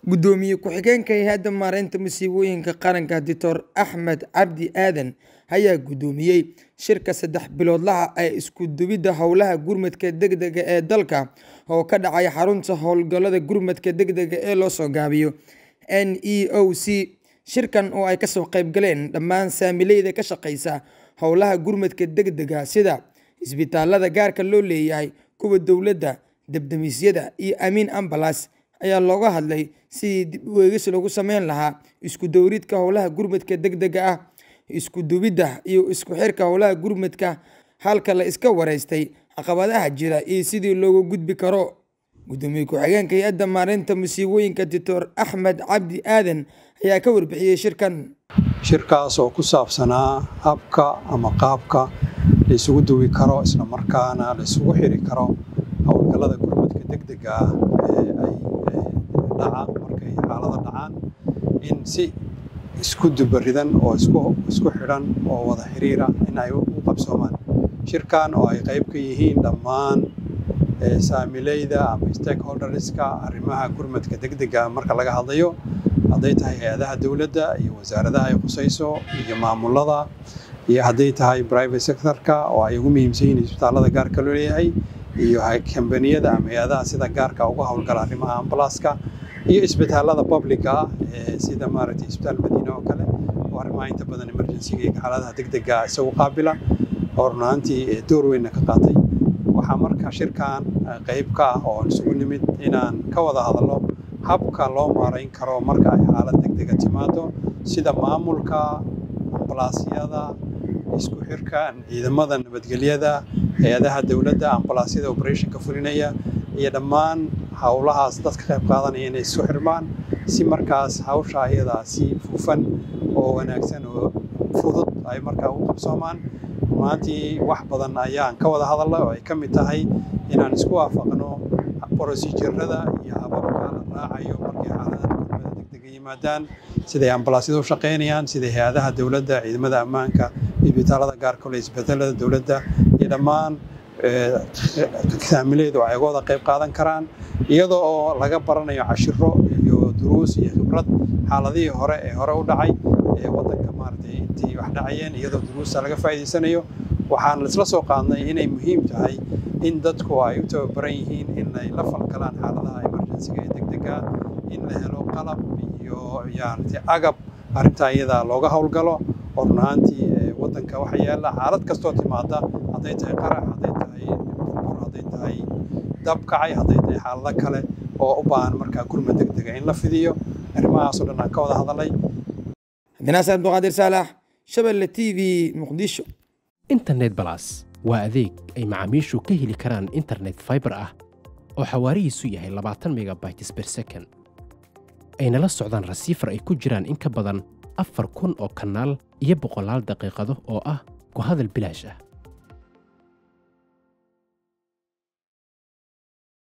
Gudoomiye ku-xigeenka Hay'adda Maareynta Masiibooyinka Qaranka Dr. Axmed Cabdi Aadan ayaa gudoomiyay shirka saddex biloodlaha ah ee isku duwidda howlaha gurmadka degdega ah ee dalka oo ka dhacaya xarunta hawlgallada gurmadka degdega ah ee loo soo gaabiyo NEOC. Shirkan oo ay kasoo qayb galeen dhammaan saamileyda ka shaqeysa howlaha gurmadka degdega ah sida isbitaalada gaarka loo leeyahay, kuwa dowladda, dab-demisyada, iyo Amiin Ambulance ayaa looga hadlay sidii dib u eegis loogu sameyn lahaa isku dubbaridka howlaha gurmadka degdega ah, isku duwidda iyo isku xirka howlaha gurmadka, halka la iska waraystay caqabadaha jira iyo sidii looga gudbi karo. Gudoomiye ku-xigeenka Hay'adda Maareynta Masiibooyinka Dr. Axmed Cabdi Aadan ayaa ka warbixiyay shirkan. shirkaas oo ku saabsanaa habka ama qaabka la isugu duwi karo isla markaana la isugu xiri karo howlgallada gurmadka degdega ah ee ay dhaca markay xaalado dhacaan in si isku dubbaridan oo isku isku xidhan oo wada xiriira in ay u qabsoomaan shirkan oo ay qayb ka yihiin dhammaan saamileyda ama stakeholderska arrimaha gurmadka degdega marka laga hadlayo hadday tahay hay-adaha dowladda iyo wasaaradaha ay khusayso iyo maamulada iyo hadday tahay private sectorka oo ay ugu muhiimsan yihiin isbitaalada gaarka loo leeyahay iyo kambaniyada ama hay-adaha sida gaarka uga howlgala arrimaha ambalaaska iyo isbitaalada publica ah ee sida maaragtay isbitaal madiina oo kale oo arrimaha inta badan emergency-ga iyo xaaladaha degdega isagu qaabila oo run ahaantii door weynna ka qaatay waxaa marka shirkan qayb ka ah oo isugu nimid inaan ka wada hadalno habka loo maarayn karo marka ay xaalad degdega timaado sida maamulka ambalaasyada isku xirka ciidamada nabadgelyada hay-adaha dowladda ambalaasyada operationka fulinaya iyo dhammaan howlahaas dadka qayb qaadanaya inay isku xirmaan si markaas hawsha ayadaa si fufan oo wanaagsan oo fudud ay markaa u qabsoomaan maantii wax badan ayaan ka wada hadalnay oo ay ka mid tahay inaan isku waafaqno procedurada iyo hababka la raacayo markay xaaladaha gurmada degdega yimaadaan siday ambalaasyadu u shaqaynayaan siday hay-adaha dowladda ciidamada ammaanka isbitaalada gaarka leh isbitaalada dowladda iyo dhammaan saamileedu ay uga wada qayb qaadan karaan iyadoo oo laga baranayo cashiro iyo duruus iyo khibrad xaaladihii hore ee hore u dhacay ee waddanka maaragtay intii wax dhacayeen iyadoo duruusta laga faa'iidaysanayo waxaan isla soo qaadnay inay muhiim tahay in dadku ay u tababaran yihiin in ay la falgalaan xaaladaha emergency-ga ee degdega in la helo qalab iyo yaaragtay agab arrintaa iyadaa looga howlgalo oo run ahaantii waddanka waxa yaalla xaalad kastoo timaada hadday tahay qarax hadday tahay bur hadday tahay dab kacay hadday tahay xaalado kale oo u baahan markaa gurmad degdega in la fidiyo arrimahaasoo dhan aan ka wada hadalnay cabdinaasir abduqaadir saalax shabelle t v muqdisho internet balas waa adeeg ay macaamiishu ka heli karaan internet fiber ah oo xawaarihiisu yahay labaatan megabytes per second ayna la socdaan rasiifar ay ku jiraan in ka badan afar kun oo kanaal iyo boqolaal daqiiqado oo ah ku hadal bilaash ah